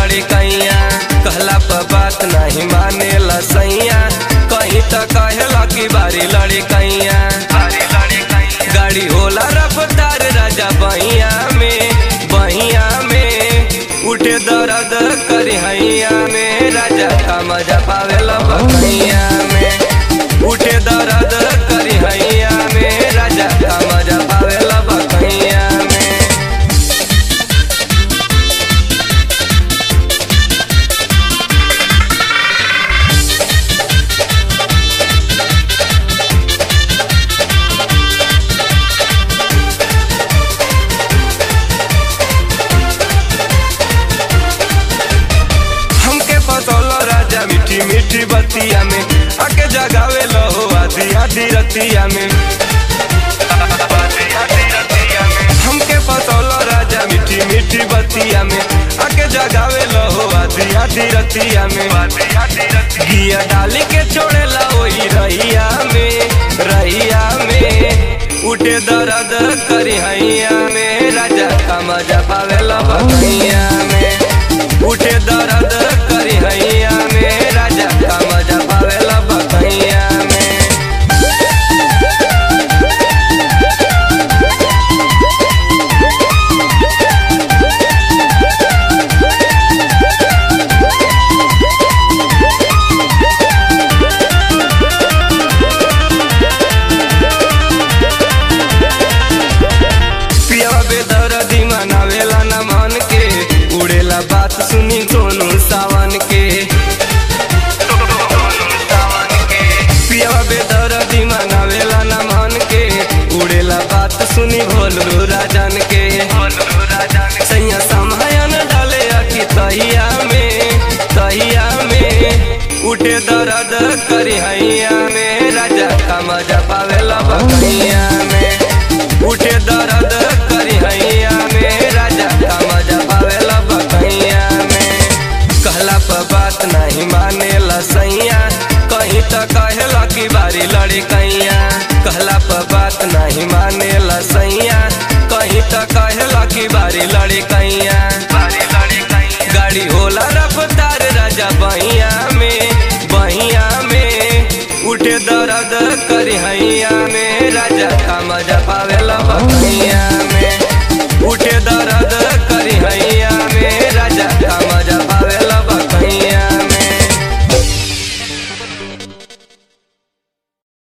लड़कैया कहला पर बात नहीं माने सैया कहीं तो कहेला की बारी लड़कैया गाड़ी होला रफ्तार राजा बहिया में बहिया में उठे दर्द करी हैया में राजा का मजा पावेला बकैया में उठे दर्द करी हैया में राजा का मजा पावेला बकैया में हमके फसौलो राजा मीठी मीठी बतिया में आके जगावे लो आधी आधी रतिया में हमके फसौलो राजा मीठी मीठी बतिया में आके जगावे लो आधी आधी रतिया में गिया डाली के छोड़े ला वही रहिया में रहिया में उठे दर्द करी हैया में राजा का मजा पावेला बकैया में उठे दर्द करी हैया में राजा का मजा पावेला बकैया में पियावा बेदर्दी मनावेला न मन के उड़ेला बात सुनी सोनू सावन के पियावा बेदर्दी मनावेला न मन के उड़ेला बात सुनी भोलू राजन के सैया समयन डाले अकी तहिया में तहिया में उठे दर्द करी हैया में राजा का मजा पावेला बकैया में उठे दर्द करी हैया में राजा का मजा पावेला बकैया में कहला पर बात नहीं माने सैया कहीं तो कहेला की बारी लड़कैया कहला पर बात नहीं माने सैया कहीं तो कहेला की बारी लड़कैया गाड़ी होला रफ्तार राजा बहिया में बहिया में उठे दर्द करी हैया में राजा का मजा पावेला बकैया में उठे दर्द करी हैया